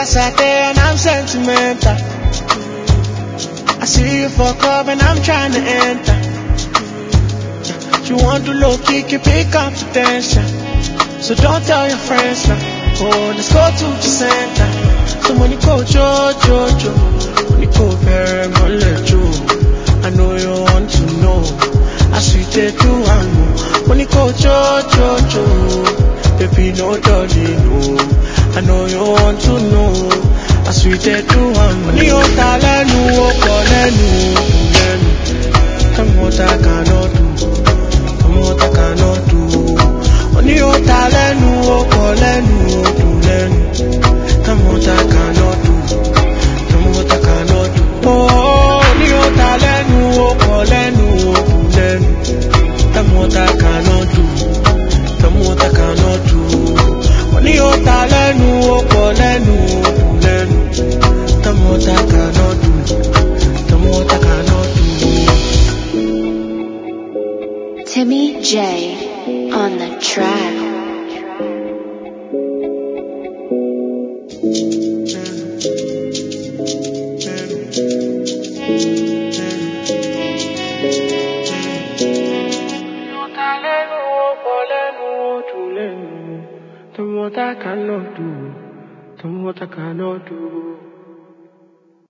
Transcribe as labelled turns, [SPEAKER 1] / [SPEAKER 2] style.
[SPEAKER 1] as I day and I'm sentimental. I see you for club and I'm trying to enter. You want to low kick, you pick confidential. So don't tell your friends now. Oh, let's go to the center. So when you go, jo, jo, jo. When you go, very much, jo. I know you want to know. I sweet they do, I know. When you go, jo, jo, jo. Baby, no darling, no. I know you want to know. I sweet they do, I know. Ní o ta lẹ́nu, o kọ lẹ́nu, o kù lẹ́nu. Tell me what I cannot do. Tell me what I cannot do. Ní o ta lẹ́nu, o kọ lẹ́nu, o dùn lẹ́nu. Tell me what I cannot do. Tell me what I cannot do. Oh, ní o ta lẹ́nu, o kọ lẹ́nu, o dùn lẹ́nu. Tell me what I cannot do. Tell me what I cannot do. Ní o ta lẹ́nu, o kọ lẹ́nu, o dùn lẹ́nu. Tell me what I cannot do. Tell me what I cannot do.
[SPEAKER 2] Timmy J on the track.
[SPEAKER 1] Tell me what I cannot do. Tell me what I cannot do.